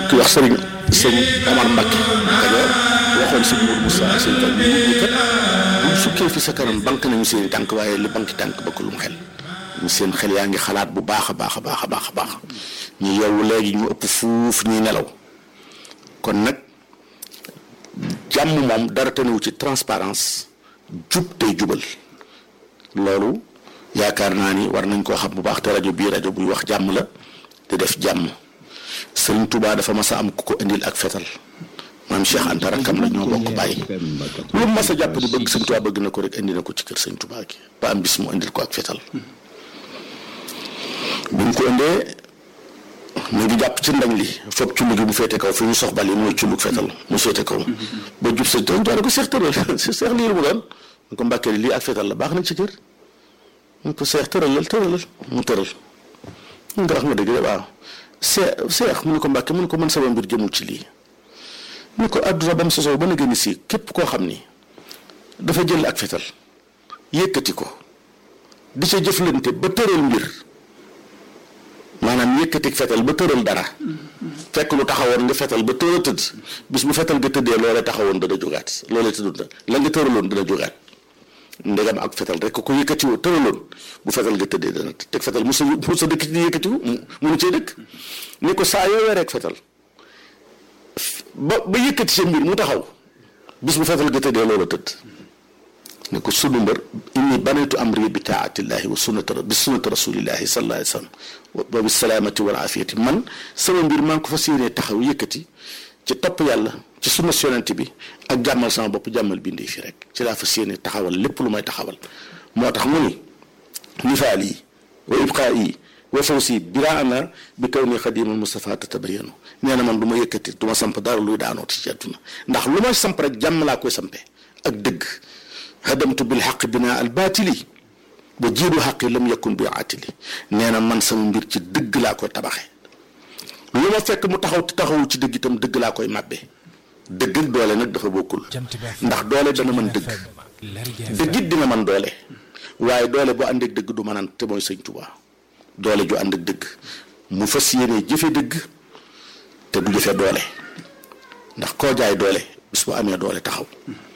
ki wax sëriñ sëñ Omar Mbacke Kajoor waxoon sëñ Mourou Moussa sëñ Fall ñu ngi kat buñ sukkee fi sa kanam banque nañu seen i tànk waaye li banque tànk ba ko lu mu xel ñu seen xel yaa ngi xalaat bu baax a baax a baax a baax a baax ñu yeewu léegi ñu ëpp fuuf ñuy nelaw kon nag jàmm moom dara tenewu ci transparence jub tey jubal loolu yaakaar naa ni war nañ koo xam bu baax te rajo bii rajo buy wax jàmm la te def jàmm Sëriñ Tuubaa dafa mas a am ku ko indil ak fetal maam Cheikh Anta rakkam la ñoo bokk bàyyi lu mu mas a jàpp di bëgg Sëriñ Tuubaa bëgg na ko rek indi na ko ci kër Sëriñ Tuubaa gi ba am bis mu indil ko ak fetal bu ñu ko indee mu ngi jàpp ci ndañ li foog cullu gi bu féete kaw fi ñu sox bal yi mooy cullug fetal mu féete kaw ba jub Sëriñ Tuubaa ne ko seex tëral seex lii mu doon mu ko mbàkkee lii ak fetal la baax na ci kër mu ko seex tëralal tëralal mu tëral mu nga wax nga dëgg de waaw see seex mu ne ko mbàkke mu ne ko mën sama mbir jëmul ci lii mu ne ko àdduna ba mu sosoo ba na gën si képp koo xam ni dafa jël ak fetal yëkkati ko di ca jëflante ba tëral mbir maanaam yëkkati fetal ba tëral dara fekk lu taxawoon nga fetal ba tëral tëdd bis bu fetal nga tëddee loolee taxawoon dana jógaat loolee tëddut la nga tëraloon dana jógaat ndegam ak fetal rek ko yëkkatiwoo tëraloon bu fetal nga tëddee dana teg fetal mu sa mu sa dëkk ci yëkkatiwu munu cee dëkk ni ko saa yoo rek fetal ba ba yëkkati sa mbir mu taxaw bis bu fetal nga tëddee loola tëdd ne ko sunu mbër inni banaytu amri bi taatillahi wa sunnata bi sunnati rasulillahi sallallahu alayhi wa sallam wa bi salaamati wal afiyati man sama mbir maa ngi ko fas yéenee taxaw yëkkati ci topp yàlla ci sunna yonent bi ak jàmmal sama bopp jàmmal bindee fi rek ci laa fas yéene taxawal lépp lu may taxawal moo tax mu ni nifaal yi wa ibqaa yi wa fawsi biraana bi kaw ni xadimal Mustafa tatabayanu nee na man du ma yëkkati du ma samp dara luy daanoo ci àdduna ndax lu may samp rek jàmm laa koy sampee ak dëgg hadamtu bil xaq binaa al baatili ba jiidu xaqi lam yakun bi aatili nee na man sama mbir ci dëgg laa koy tabaxee lu ma fekk mu taxaw te taxawu ci dëgg itam dëgg laa koy màbbee dëgg ak doole nag dafa bokkul ndax doole dana mën dëgg dëgg it dina mën doole waaye doole bu ànd ak dëgg du mënaan te mooy sëñ Tuubaa doole ju ànd ak dëgg mu fas yéene jëfe dëgg te du jëfe doole ndax koo jaay doole bis bu amee doole taxaw